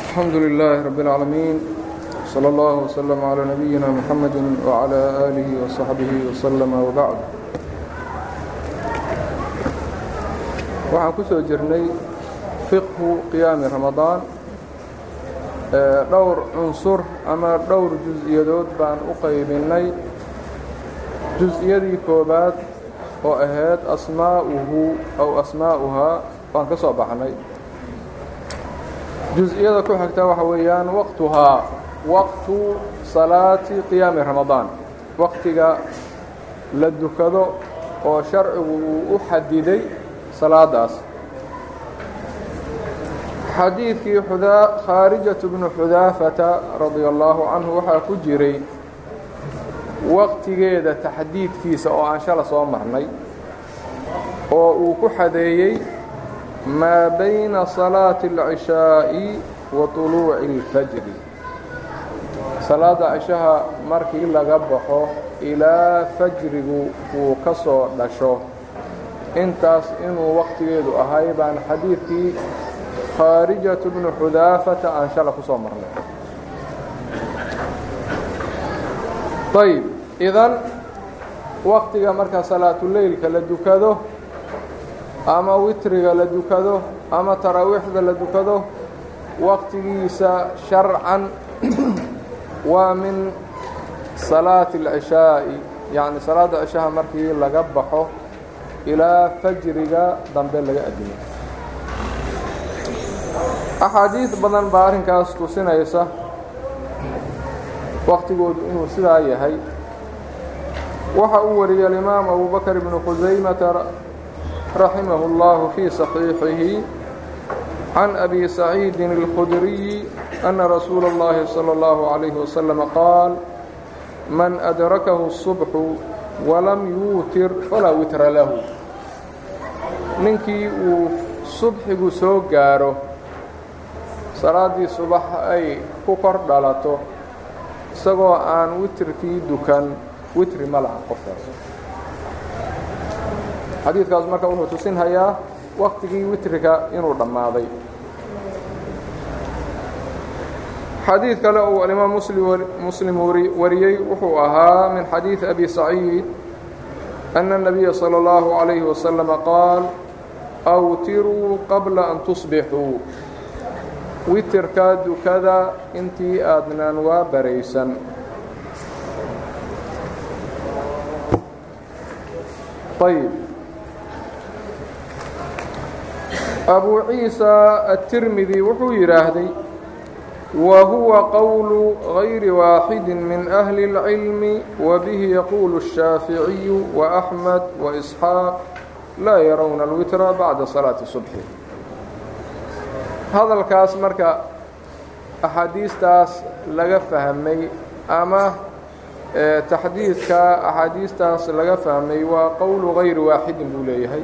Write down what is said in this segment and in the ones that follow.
الحمد لله رب العالمين صلى الله وسلم على نبينا محمد وعلى آله وصحبه وسلم وبعد waxaan ku soo jirnay fiqhu qiyaami ramadaan dhowr cunsur ama dhowr jus-iyadood baan u qaybinnay jus-iyadii koobaad oo ahayd asmaa'uhu aw asmaa'uhaa baan ka soo baxnay jus-iyada ku xigta waxa weeyaan waqtuhaa waqtu salaati qiyaami ramadaan waqtiga la dukado oo sharcigu uu u xadiday salaadaas xadiidkii khaarijatu bnu xudaafata radia allaahu canhu waxaa ku jiray waqtigeeda taxdiidkiisa oo aan shala soo marnay oo uu ku xadeeyey maa bayna salaati اlcishaa'i wa طuluuci اlfajri salaada cishaha markii laga baxo ilaa fajrigu uu ka soo dhasho intaas inuu waqtigeedu ahay baan xadiidkii khaarijatu bnu xudaafata aan shala ku soo marnay ayb idan waqtiga marka salaatuleylka la dukado ama witriga la dukado ama taraawiixda la dukado waqtigiisa sharcan waa min salaati اlcishaa'i yacni salaada cishaha markii laga baxo ilaa fajriga dambe laga adimo axaadiid badan baa arrinkaas tusinaysa waqtigoodu inuu sidaa yahay waxa uu wariyey alimaam abu bakr ibnu khusaymata raximahu اllahu fii صaxiixihi can abi saciidin اlkhudriyi ana rasuula اllahi salى اllahu عalayhi waslama qaal man adrakahu الصubxu walam yuutir falaa witra lahu ninkii uu subxigu soo gaaro salaaddii subax ay ku kor dhalato isagoo aan witrkii dukan witri ma laha qofkaas xadiidkaas marka wuxuu tusinhayaa waqtigii witriga inuu dhammaaday xadiid kale uu alimaam muslim wariyey wuxuu ahaa min xadiid abi saciid أن النبي صلى الله عليه وسلم قال أwtiruu qabla an تصبixuu witirkaa dukada intii aadnaan waa baraysan ayb أbu ciisa التirmidi wuxuu yidhaahday وهuوa qول غayri waaxid min أhli العilm وbه yquل الشhaafiعي وأحmed وإسحاaq laa yarowna الwitra baعda صalaaةi الصubح hadalkaas marka axaadiistaas laga fahmay ama taxdiidka axaadiistaas laga fahmay waa qowlu غayri waaxidin buu leeyahay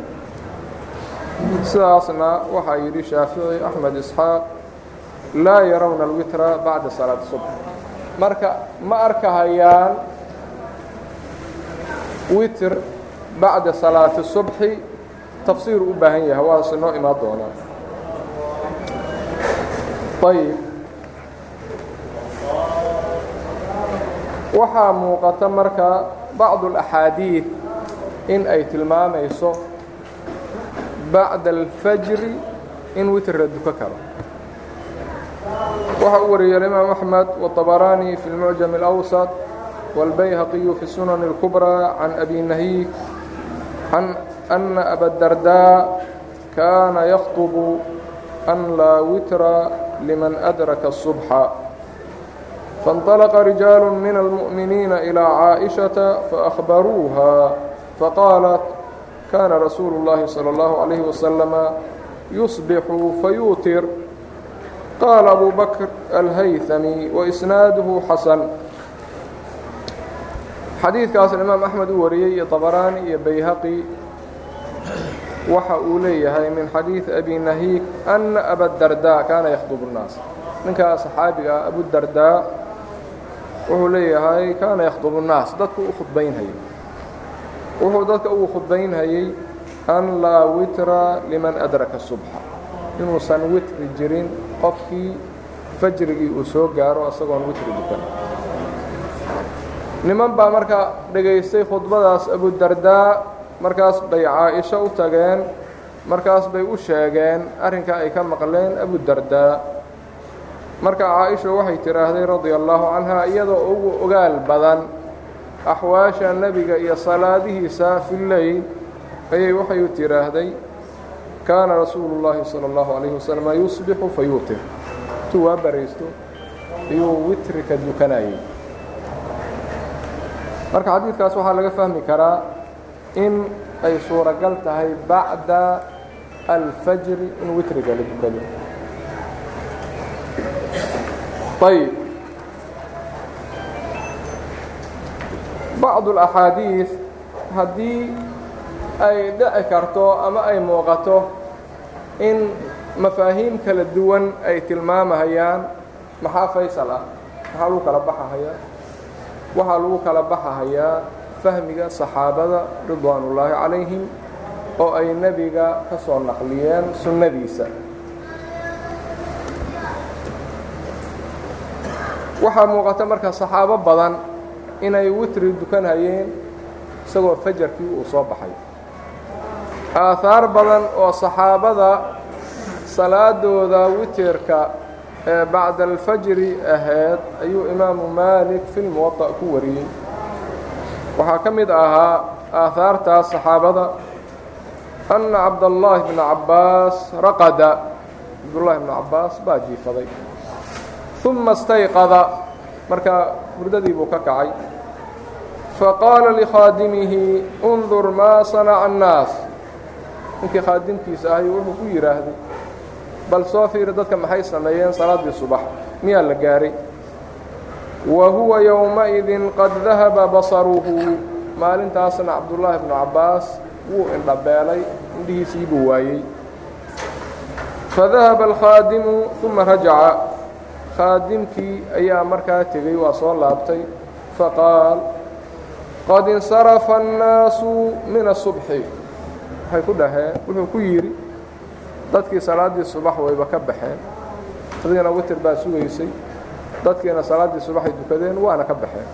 sidaasna waxaa yidhi shaafiعي أحmed إسحاaq laa yarawna alwitra bacda salaati subx marka ma arkahayaan witr bacda salaati subxi tafsiir u baahan yahay waase noo imaan doonaa ayb waxaa muuqata marka bacdu اlaxaadiid in ay tilmaamayso bacda alfajri in witr la duko karo waxa uu wariyey الإmaaم أحmed والطbrاني في المعجم الأوسط والbyhaqي في السنن الكبرى عن أbي نahيك عن أن أbا الدرداء كاna يخطب أn laa witra لمن أdرك الصبح فانطلق رجاaل من المؤمنين إلى عائشةa فأخبروها فقالت كاna رsuuل اللhi صلى الله عليه وسلم يصبح فيutir qال أbو bكر الhyثمي وإسناaده xasن xadiidkaas imaam أحmed uu wariyey iyo طbrاني iyo byhaqي waxa uu leeyahay min xadيiث أbي نahيك أنa أbاdardاء kaana ykhdب الناas ninkaa صxaabiga ah abudardاء wuxuu leeyahay kaana ykhdب الناas dadku u khudbaynhayey wuxuu dadka ugu khudbaynhayey أn laa witra لmaن أdraka الصبحa inuusan witri jirin qofkii fajrigii uu soo gaaro isagoon witri dukan niman baa marka dhegaystay khudbadaas abudardaa markaas bay caa-isho u tageen markaas bay u sheegeen arrinkaa ay ka maqleen abudardaa marka caa-isha waxay tidhaahday radia allaahu canha iyadoo ugu ogaal badan axwaasha nebiga iyo salaadihiisa fi leyl ayay waxay u tidhaahday kaana rasuulu llaahi sala allahu calayhi wasalam yusbixu fa yuutir intuu waa baraysto ayuu witrika dukanayay marka xadiidkaas waxaa laga fahmi karaa in ay suuragal tahay bacda alfajri in witriga la dukado ayb bacdu اlaxaadiid haddii ay dhici karto ama ay muuqato in mafaahiim kala duwan ay tilmaamahayaan maxaa faysal ah maxaa lagu kala baxahayaa waxaa lagu kala baxahayaa fahmiga saxaabada ridwaan ullaahi calayhim oo ay nebiga ka soo naqliyeen sunnadiisa waxaa muuqata marka saxaabo badan inay witri dukanhayeen isagoo fajarkii uu soo baxay aahaar badan oo saxaabada salaadooda witirka ee bacda alfajri ahayd ayuu imaamu maalik fi lmuwaطa ku wariyey waxaa ka mid ahaa aahaartaas saxaabada anna cabdallaahi bna cabbaas raqada cabdullaahi bna cabbaas baa jiifaday uma istayqada markaa hurdadii buu ka kacay faqaala likhaadimihi undur maa sanaca annaas ninkii khaadimkiisa ahay wuxuu ku yidhaahday bal soo fiiri dadka maxay sameeyeen salaaddii subax miyaa la gaahay wa huwa yowmaidin qad dahaba basaruhu maalintaasna cabdullaahi bnu cabbaas wuu indhabeelay indhihiisii buu waayey fadahaba alkhaadimu uma rajaca khaadimkii ayaa markaa tegey waa soo laabtay faqaal qad insarafa annaasu min asubxi waxay ku dhaheen wuxuu ku yidhi dadkii salaaddii subax wayba ka baxeen adiina witir baa sugaysay dadkiina salaaddii subaxay dukadeen waana ka baxeen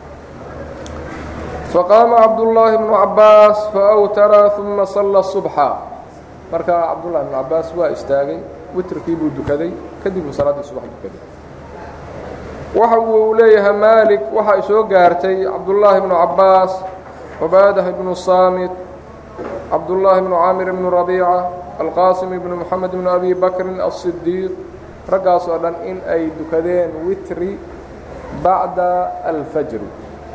faqaama cabdullaahi bnu cabbaas faawtara uma salla subxa markaa cabdullahi bnu cabbaas waa istaagay witrkii buu dukaday kadib buu salaaddii subax dukaday waxa uu leeyahay maalik waxa ay soo gaartay cabdullaahi bnu cabbaas cubaadah ibnu saamit cabdullaahi bnu caamir bnu rabiica alqaasim ibnu moxamed bnu abi bakrin alsidiiq raggaas oo dhan in ay dukadeen witri bacda alfajri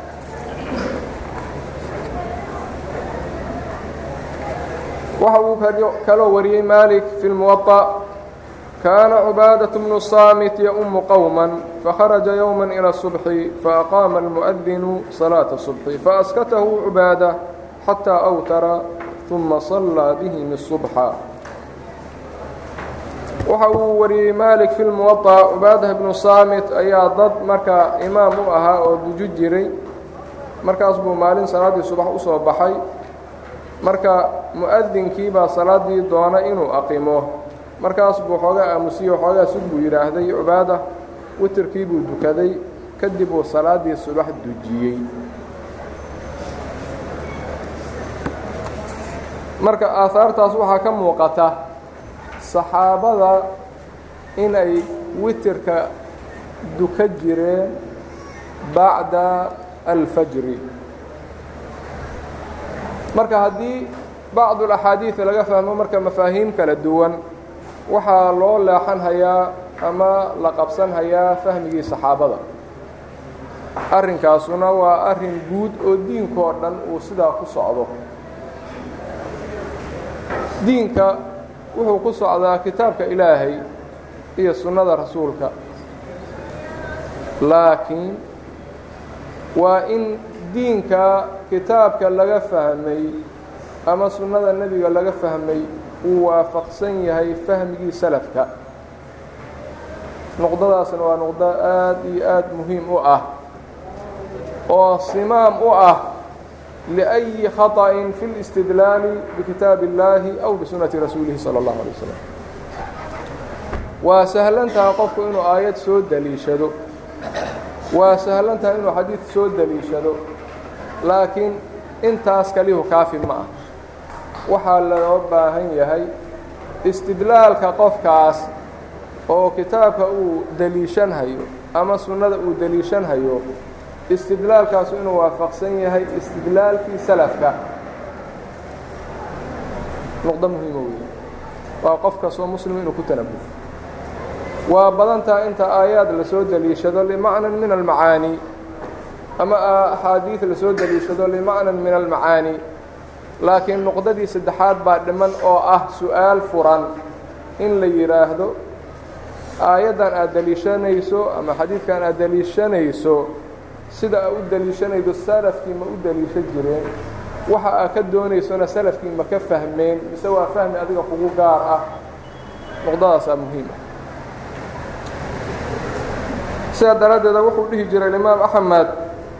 waxa uu kaloo wariyey maalik fi lmuwaطa kaana cubaadaة bnu saamit yaumu qowma fakharaja yowma ilى الصubxi faaqaama almuؤdinu salaaةa الصubxi faaskatahu cubaada xataa awtara uma صallaa bihim الصubxa waxa uu wariyey maalik fi lmuwaطa cubaadah bnu saamit ayaa dad markaa imaam u ahaa oo duju jiray markaas buu maalin salaaddii subax u soo baxay marka mu'adinkii baa salaaddii doona inuu aqimo markaas buu xoogaa aamusiye xoogaa sug buu yidhaahday cubaada witirkii buu dukaday kadib uu salaaddii subax dujiyey marka aahaartaas waxaa ka muuqata saxaabada inay witirka duka jireen bacda alfajri marka haddii bacdu alaxaadiid laga fahmo marka mafaahiim kala duwan waxaa loo leexan hayaa ama la qabsan hayaa fahmigii saxaabada arrinkaasuna waa arrin guud oo diinkoo dhan uu sidaa ku socdo diinka wuxuu ku socdaa kitaabka ilaahay iyo sunnada rasuulka laakiin waa in diinka kitaabka laga fahmay ama sunnada nebiga laga fahmay uu waafaqsan yahay fahmigii salafka nuqdadaasna waa nuqdo aad iyo aad muhiim u ah oo simaam u ah liأyi khaطأin fi اlاstidlaali bikitaabi اllaahi aw bisunnati rasuulihi salى اllahu alيه waslm waa sahlan tahay qofku inuu aayad soo deliishado waa sahlan tahay inuu xadiid soo deliishado laakiin intaas kalihu kaafi ma ah waxaa loo baahan yahay istidlaalka qofkaas oo kitaabka uu deliishanhayo ama sunnada uu deliishanhayo istidlaalkaasu inuu waafaqsan yahay istidlaalkii salafka nuqdo muhiima wey waa qof kastoo muslim inuu ku tanabuho waa badan taha inta aayaad lasoo deliishado limacnan min almacaani ama axaadiid lasoo deliishado limacnan min almacaani laakiin nuqdadii saddexaad baa dhiman oo ah su-aal furan in la yidhaahdo aayaddan aad deliishanayso ama xadiidkan aad deliishanayso sida aa u deliishanaydo salafkii ma u deliishan jireen waxa aad ka doonaysona salafkii ma ka fahmeen mise waa fahmi adiga kugu gaar ah nuqdadaasaa muhiim ah sidaa daraaddeeda wuxuu dhihi jiray imaam axmed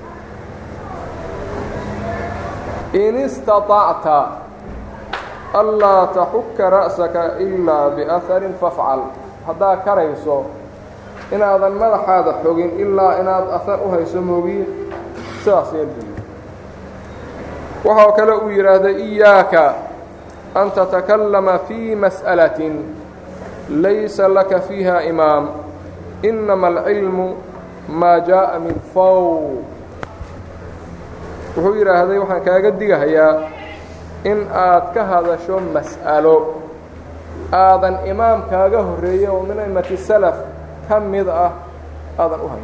in istaطacta anlaa taxuka ra'saka ilaa biaharin fafcal haddaad karayso inaadan madaxaada xogin ilaa inaad ahar u hayso moogiye sidaas yeelbiyo waxaa kale uu yidhaahday iyaaka an tatakallama fii mas'alatin laysa laka fiiha imaam inama alcilmu maa jaaءa min fow wuxuu yidhaahday waxaan kaaga digahayaa in aad ka hadasho mas'alo aadan imaam kaaga horreeyey oo min aimati salaf ka mid ah aadan u hayn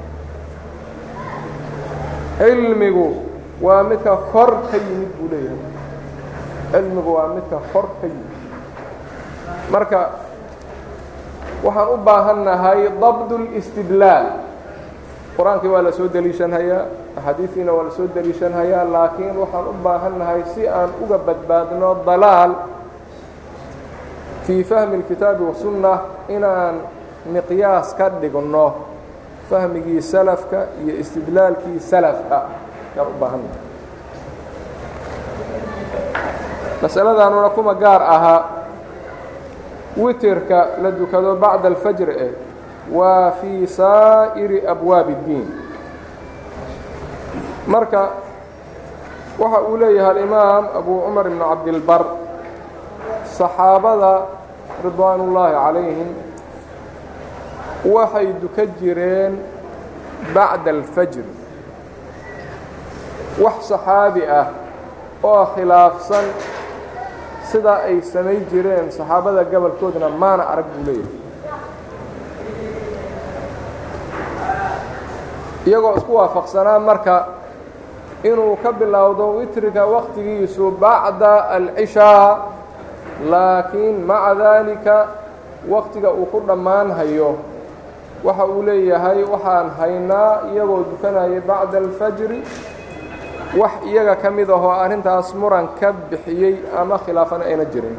cilmigu waa midka kor ka yimid buu leeyahay cilmigu waa midka kor ka yimid marka waxaan u baahannahay dabd اlاstidlaal qur-aankii waa la soo deliishanhayaa axaadiistiina waa la soo deliishanhayaa laakiin waxaan u baahannahay si aan uga badbaadno dalaal fii fahmi اlkitaabi wasunna inaan miqyaas ka dhigno fahmigii salafka iyo istidlaalkii salafka yaan u baahannahay masaladanuna kuma gaar ahaa witirka la dukado bacda alfajr eh waa fii saa'iri abwaabi اddiin marka waxa uu leeyahay alimaam abu cumar ibn cabdilbar saxaabada ridwaan ullaahi calayhim waxay duka jireen bacda alfajr wax saxaabi ah oo khilaafsan sidaa ay samay jireen saxaabada gobolkoodna maana arag buu leeyahay iyagoo isku waafaqsanaa marka inuu ka bilowdo witriga waktigiisu bacda alcishaa laakiin maca daalika waktiga uu ku dhammaanhayo waxa uu leeyahay waxaan haynaa iyagoo dukanayay bacda alfajri wax iyaga ka mid ahoo arrintaas muran ka bixiyey ama khilaafana ayna jirin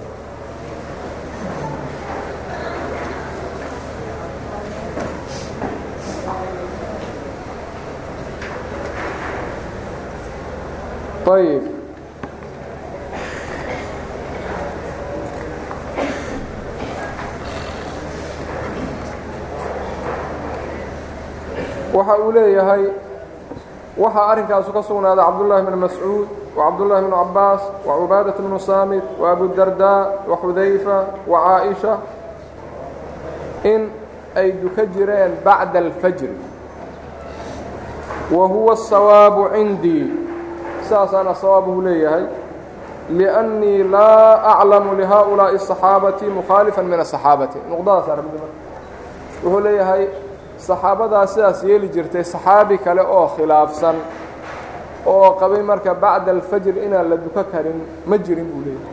ayb waxa uu leeyahay waxaa arrinkaasu ka sugnaaday cabdullaahi bn mascuud wacabdullaahi bnu cabbaas wacubaadaة bnu saamit waabudardaa waxudayfa wacaaئisha in ay duka jireen bacda alfajri wa huwa الsawaabu cindii saasaana sawaabuhu leeyahay liأnnii laa aclamu lihaؤulaaءi الصaxaabati mukhaalifa min aلصaxaabati nuqdadaas arabdi wuxuu leeyahay saxaabadaas sidaas yeeli jirtay saxaabi kale oo khilaafsan oo qabay marka bacda alfajr inaan la duko karin ma jirin buu leeyahay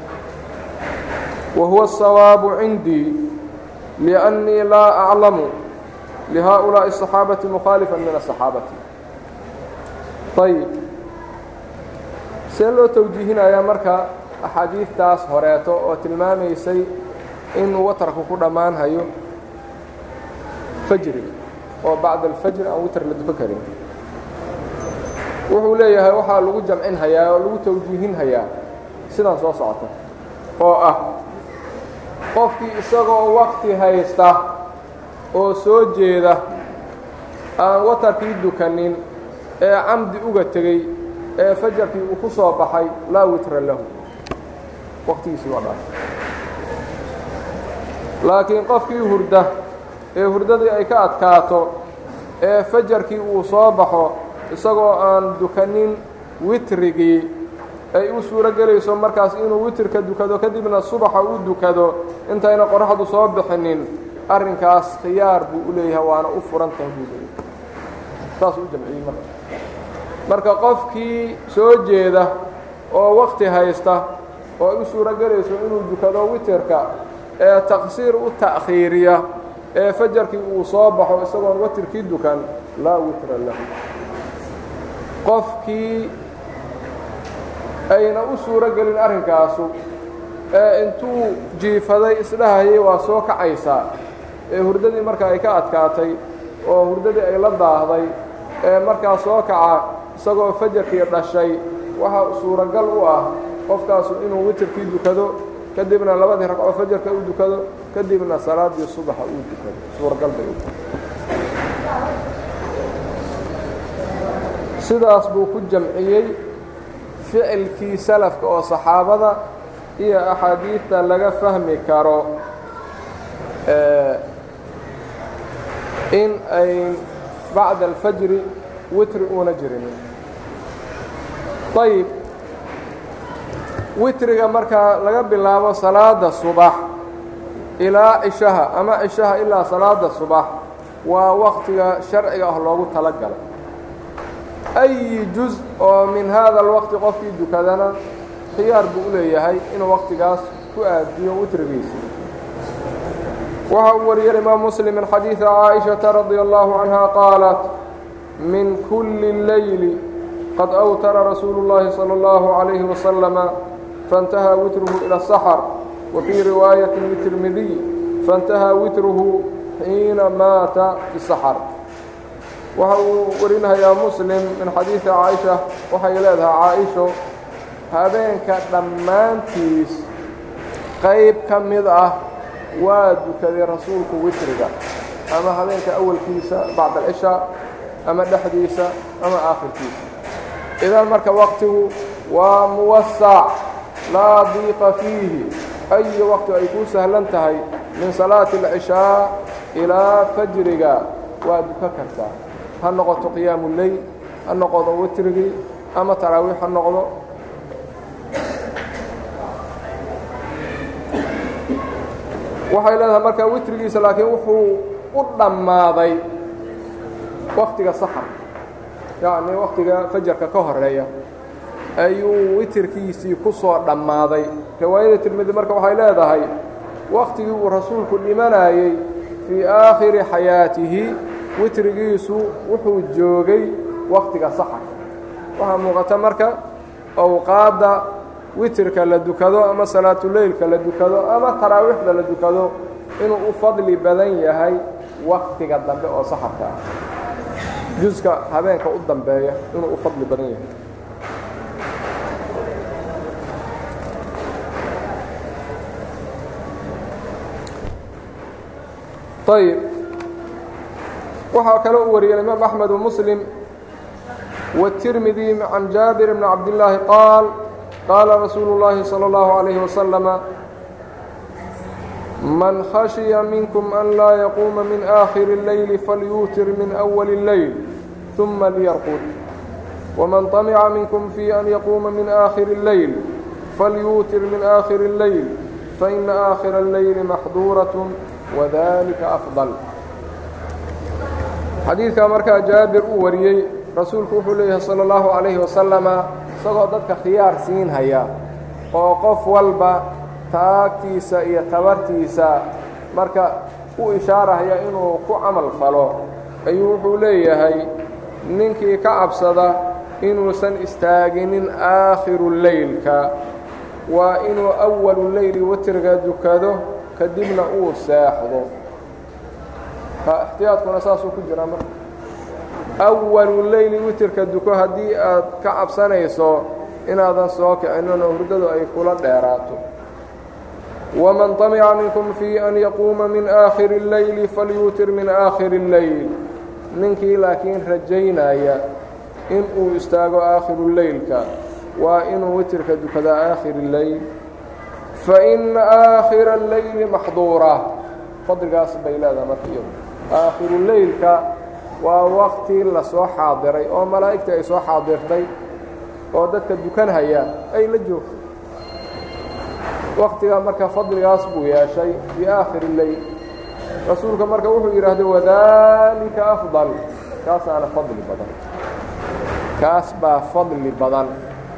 wa huwa الsawaabu cindii liأnnii laa aclamu lihaؤulaaءi الصaxaabati mukhaalifa min aلصaxaabati ayb see loo tawjiihinayaa marka axaadiidtaas horeeto oo tilmaamaysay in watarku ku dhammaanhayo fajriga oo bacda alfajr aan witr la duko karin wuxuu leeyahay waxaa lagu jamcin hayaa oo lagu tawjiihin hayaa sidaan soo socota oo ah qofkii isagoo wakti haysta oo soo jeeda aan watarkii dukanin ee camdi uga tegey ee fajarkii uu ku soo baxay laa witra lahu waqtigiisii waa dhaaf laakiin qofkii hurda ee hurdadii ay ka adkaato ee fajarkii uu soo baxo isagoo aan dukanin witrigii ay u suuro gelayso markaas inuu witrka dukado kadibna subaxa u dukado intayna qoraxdu soo bixinin arrinkaas khiyaar buu u leeyahay waana u furan tahay buu leeyahay saas u jamciyey marka marka qofkii soo jeeda oo wakti haysta oo ay u suuro gelayso inuu dukado witirka ee taqsiir u ta'khiiriya ee fajarkii uu soo baxo isagoon watirkii dukan laa witra lahu qofkii ayna u suuro gelin arrinkaasu ee intuu jiifaday isdhahayay waa soo kacaysaa ee hurdadii marka ay ka adkaatay oo hurdadii ay la daahday ee markaa soo kaca isagoo fajarkii dhashay waxaa suuragal u ah qofkaasu inuu witirkii dukado kadibna labadii ragcoo fajarka u dukado kadibna salaaddii subaxa uu dukado suuragal bay u sidaas buu ku jamciyey ficilkii salafka oo saxaabada iyo axaadiidta laga fahmi karo in ay bacda alfajri witri uuna jirinin ayib witriga markaa laga bilaabo salaada subax ilaa cishaha ama cishaha ilaa salaada subax waa waqtiga sharciga ah loogu tala galay أي جuز oo min hada الوqti qofkii dukadana khiyaar buu u leeyahay inuu waqtigaas ku aadiyo witrigiisa waxa uu wariyay imaam msلم min xadiiثi caaئiشhaةa radي الlaه عanهa qaalat min kuli الleyli qad أwtara rasuulu الlahi salى الlaه عaليه وasلم faاnتahى witrhu ilى السxر وفيi riwaayaة للتirmidiي faاnتahى witrhu xiina maata fi السxر waxa uu warinahayaa muslim min xadiidi caaisha waxay leedahay caaisho habeenka dhammaantiis qayb ka mid ah waa dukaday rasuulku witriga ama habeenka awalkiisa bacda alcishaa ama dhexdiisa ama aakhirkiisa idan marka waqtigu waa muwasac laa diiqa fiihi ayi waqti ay kuu sahlan tahay min salaati alcishaa ilaa fajriga waa duka kartaa ha noqoto qiyaamu leyl ha noqodo witrigii ama taraawiix ha noqdo waxay leedahay markaa witrigiisa laakiin wuxuu u dhammaaday waktiga saxar yacni waktiga fajarka ka horeeya ayuu witirkiisii ku soo dhammaaday riwaayada tirmidi marka waxay leedahay waktigii uu rasuulku dhimanayey fii aakhiri xayaatihi witrigiisu wuxuu joogay waktiga saxar waxaa muuqata marka awqaadda witirka la dukado ama salaatuleylka la dukado ama taraawiixda la dukado inuu u fadli badan yahay waktiga dambe oo saxarka ah juska habeenka u dambeeya inuu u fadli badan yahay ayb waxaa kale u wariyay imaam أحmed وmسلم والتirmidي عan jaaبir بن cabdاللaahi qaal qaala rasuulu الlahi slى الlaه عalيه وsلم man khashya minkm an laa yaquuma min آkhir الleyl falyuutir min أول الleyl ثuma lyarqud وman طamca minkm fي an yaquuma min آkhir الleyl falyuutir min آkhir الleyl faإna آkhira الleyl maxduuraة وdalika أfضل xadiidkaa markaa jaabir uu wariyey rasuulku wuxuu leeyahay salى اllahu عalayhi wasalama isagoo dadka khiyaar siin haya oo qof walba taagtiisa iyo tabartiisa marka u ishaarahaya inuu ku camal falo ayuu wuxuu leeyahay ninkii ka cabsada inuusan istaaginin aakhiru leylka waa inuu awalu leyli witriga dukado kadibna uu seexdo ixtiyaadkuna saasuu ku jiraa marka awalu leyli witirka duko haddii aad ka cabsanayso inaadan soo kicinin oo hurdadu ay kula dheeraato ومن طمع منكم في أن يقوم من آخر الليل فليutir من آخر الليل ninkii laakiin rajaynaya in uu istaago aakhiru leylka waa inuu witirka dukadaa aakhir الleyl faإna آakhira الleyli maxduura fadligaas bay leedaha marka iyadu aakhiru leylka waa wakti lasoo xaadiray oo malaa'igta ay soo xaadirtay oo dadka dukanhaya ay la joogtay waktiga marka fadligaas buu yeeshay fii aakhiri leyl rasuulka marka wuxuu yidhaahday wadalika afdal kaasaana fadli badan kaas baa fadli badan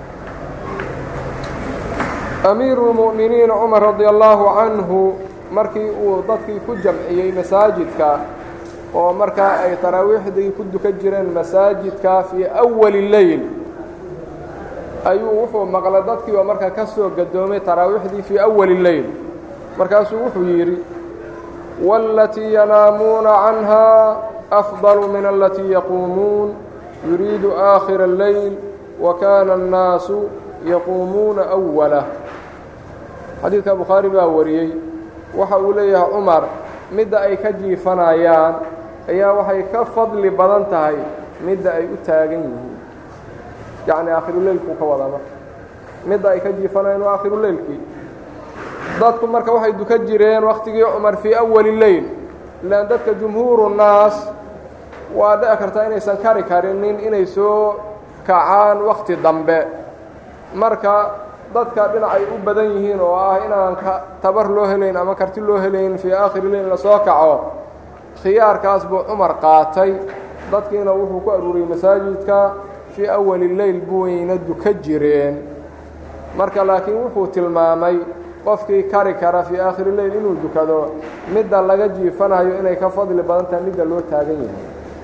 amiiru اlmu'miniin cumar radi allaahu canhu markii uu dadkii ku jamciyey masaajidka oo markaa ay taraawiixdii ku dukan jireen masaajidka fii awali leyl ayuu wuxuu maqlay dadkii oo markaa ka soo gadoomay taraawiixdii fii awali leyl markaasuu wuxuu yidhi waalatii yanaamuuna canhaa afdalu min alatii yaquumuun yuriidu aakhira اleyl wa kaana annaasu yaquumuuna أwalah xadiidka bukhaari baa wariyey waxa uu leeyahay cumar midda ay ka jiifanayaan ayaa waxay ka fadli badan tahay midda ay u taagan yihiin yacni aakhiruleylkuu ka wadaa marka midda ay ka jiifanayaan waa aakhiruleylkii dadku marka waxay dukan jireen wakhtigii cumar fii awali leyl ilaan dadka jumhuuru naas waa dhici kartaa inaysan kari karinin inay soo kacaan wakhti dambe marka dadka dhinacay u badan yihiin oo ah inaan tabar loo helayn ama karti loo helayn fii aakhiri leyl lasoo kaco khiyaarkaas buu cumar qaatay dadkiina wuxuu ku aruuriyey masaajidka fii awali leyl buwayna duka jireen marka laakiin wuxuu tilmaamay qofkii kari kara fii aakhiri leyl inuu dukado midda laga jiifanayo inay ka fadli badan tahay midda loo taagan yahay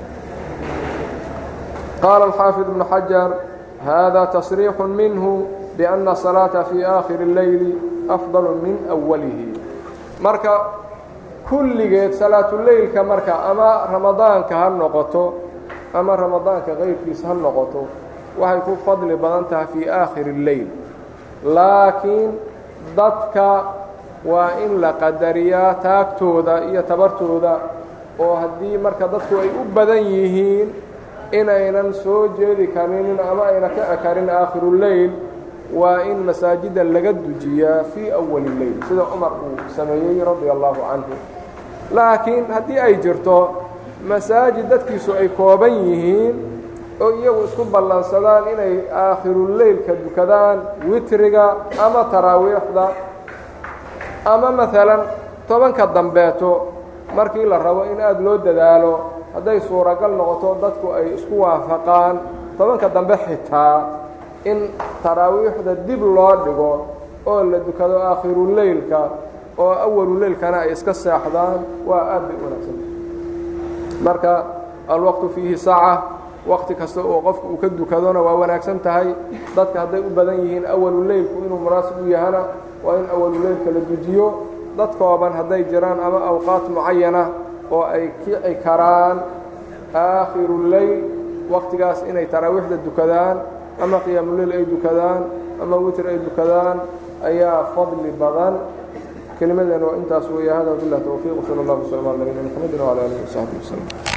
qaala alxaafid ibnu xajar hada tasriixu minhu biأna الصalaaةa fii aakhiri اleyli afضal min أwalihi marka kulligeed salaatuleylka marka ama ramadaanka ha noqoto ama ramadaanka kayrkiisa ha noqoto waxay ku fadli badan tahay fii aakhiri اleyl laakiin dadka waa in la qadariyaa taagtooda iyo tabartooda oo haddii marka dadku ay u badan yihiin inaynan soo jeedi karinin ama ayna ka ekarin aakhiruuleyl waa in masaajida laga dujiyaa fii awali leyl sida cumar uu sameeyey radia allaahu canhu laakiin haddii ay jirto masaajid dadkiisu ay kooban yihiin oo iyagu isku ballansadaan inay aakhiruleylka dukadaan witriga ama taraawiixda ama maalan tobanka dambeeto markii la rabo in aada loo dadaalo hadday suuragal noqoto dadku ay isku waafaqaan tobanka dambe xitaa in taraawiixda dib loo dhigo oo la dukado aakhiruleylka oo awaluleylkana ay iska seexdaan waa aad bay wanaagsan marka alwaqtu fiihi saaca waqti kasta oo qofku uu ka dukadona waa wanaagsan tahay dadka hadday u badan yihiin awaluleylku inuu munaasib u yahana waa in awaluleylka la dujiyo dad kooban hadday jiraan ama awqaat mucayana oo ay kici karaan aakhiruuleyl waqtigaas inay taraawiixda dukadaan ama qiyaamuleyl ay dukadaan ama witr ay dukadaan ayaa fadli badan kelimadeena waa intaas weeye hada bilah towfiiq sala allah waslama ala nabiyina mxamedin wala alihi wasaxbi waslm